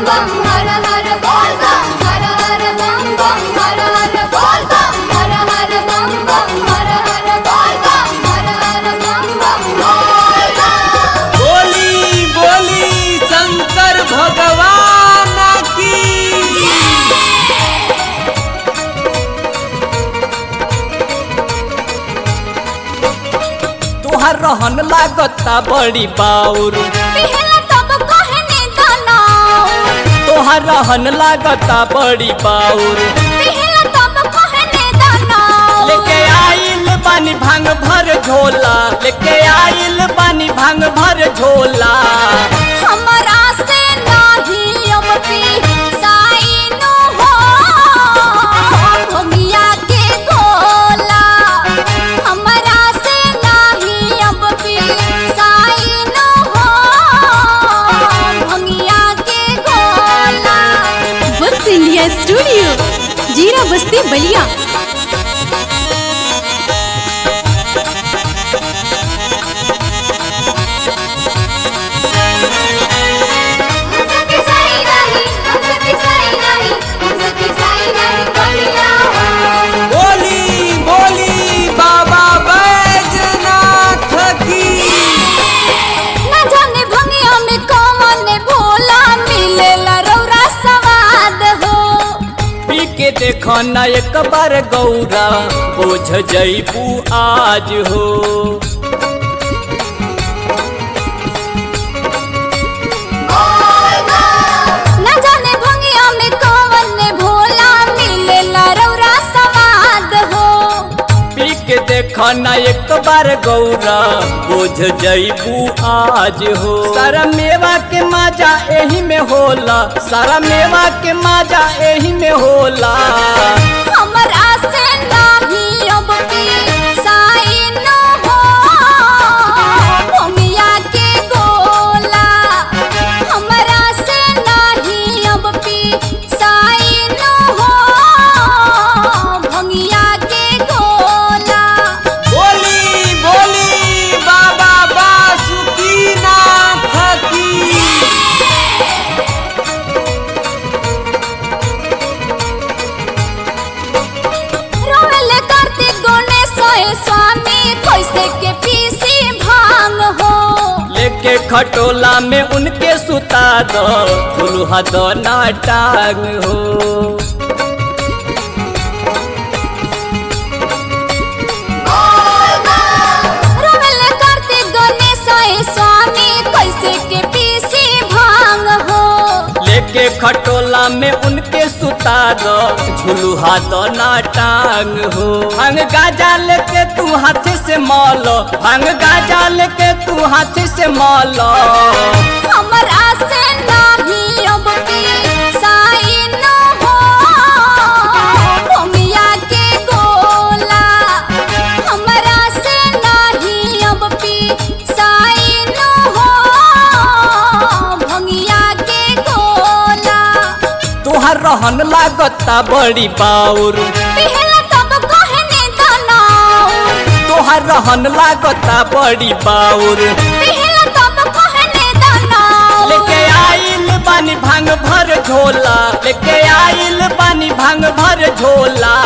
बम हर हर बोल बम हर हर बम बम हर हर बोल बम हर हर बम बम हर हर बोल बम हर हर बम बम बोल बम बोली बोली शंकर भगवान की तुहार रहन लागता बड़ी बाउर पहला तब कहने दनाओ तोहार रहन लागता बड़ी बाउर पहला तब कहने दनाओ लेके आइल बानी भांग भर झोला लेके आइल बानी भांग भर झोला हमरा से नाही अब पी साइनो हो भोगिया के गोला हमरा से नाही अब पी साइनो हो भोगिया के गोला वत्स इंडिया स्टूडियो जीरा बस्ती बलिया हमसे पिसाई नहीं हमसे पिसाई नहीं हमसे पिसाई नहीं कबिला बोली बोली बाबा बैजनाथ की न जाने भंगिया में कौन भोला मिलेला रौरा सवाद हो पी के देखो ना एक बार गौरा बोझ जईबू आज हो न जाने भंगिया में कौन भोला मिलेला रौरा सवाद हो पी के देखो ना एक बार गौरा बोझ जईबू आज हो सारा मेवा के माजा एही में होला सारा मेवा के माजा एही में होला हमरा से नाही अब पी साइन हो भंगिया के गोला हमरा से नाही अब पी साइन हो भंगिया के गोला बोली बोली बाबा बासुकीनाथ की रोवेल करते गणेश स्वामी कैसे के पीसी भांग हो लेके खटोला में उनके सुता दो फुलहा दो ना टांग हो रोवेल करते गणेश स्वामी कैसे के पीसी भांग हो लेके खटोला में उनके सुता दो झुलुहा दो ना टांग हो भांग गाजा लेके तू हाथ से मौलो भांग गाजा लेके तू हाथ से मौलो हमरा से नाही अब पी साइन हो भंगिया के गोला हमरा से नाही अब पी साइन हो भंगिया के गोला तुहार रहन लागता बड़ी बाउर पहला तब कहने दनाओ तुहार रहन लागता बड़ी बाउर पहला तब कहने दनाओ लेके आइल बानी भांग भर झोला लेके आइल बानी भांग भर झोला